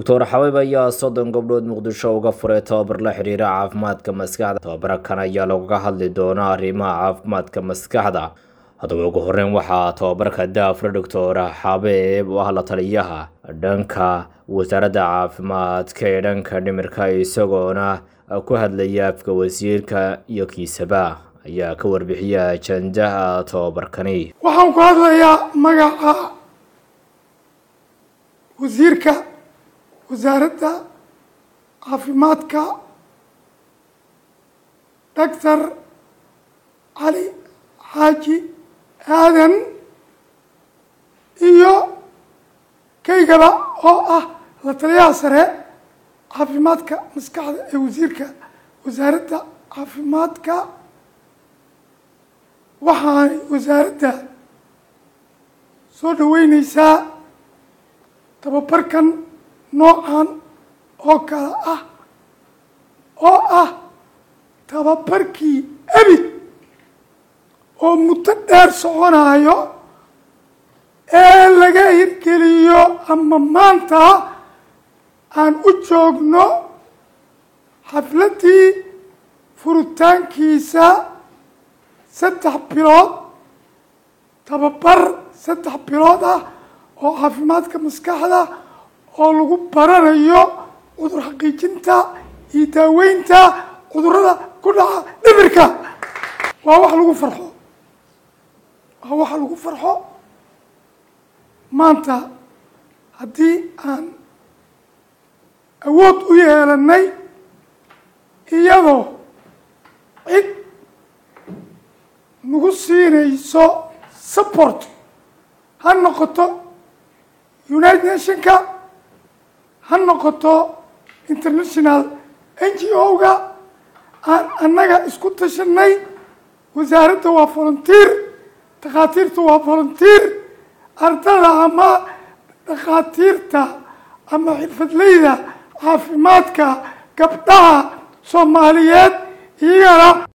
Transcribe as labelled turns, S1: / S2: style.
S1: doctor xabeeb ayaa soddon gabdhood muqdisho uga furay tababar la xiriira caafimaadka maskaxda tababarakan ayaa lagaga hadli doonaa arrimaha caafimaadka maskaxda haddaba ugu horeyn waxaa tababarka daafure doctor xabeeb oo ah la taliyaha dhanka wasaaradda caafimaadka ee dhanka dhimirka isagoona ku hadlaya afka wasiirka iyo kiisaba ayaa ka warbixiya ajandaha tababarkani
S2: waxaan ku hadlayaa magaca wasiirka wasaaradda caafimaadka doctor cali xaaji aadan iyo kaygaba oo ah la taliyaha sare caafimaadka maskaxda ee wasiirka wasaaradda caafimaadka waxaanay wasaaradda soo dhaweyneysaa tababarkan noocan oo kale ah oo ah tababarkii ebid oo muddo dheer soconayo ee laga hirgeliyo ama maanta aan u joogno xafladdii furitaankiisa saddex bilood tababar saddex bilood ah oo caafimaadka maskaxda oo lagu baranayo cudur xaqiijinta iyo daaweynta cudurrada ku dhaca dhimirka waa wax lagu farxo waa wax lagu farxo maanta haddii aan awood u yeelanay iyadoo cid nagu siinayso support ha noqoto united nationka ha noqoto international n g o-ga aan annaga isku tashanay wasaaradda waa volunteer dhakhaatiirta waa volunteer ardada ama dhakhaatiirta ama xirfadleyda caafimaadka gabdhaha soomaaliyeed iyagana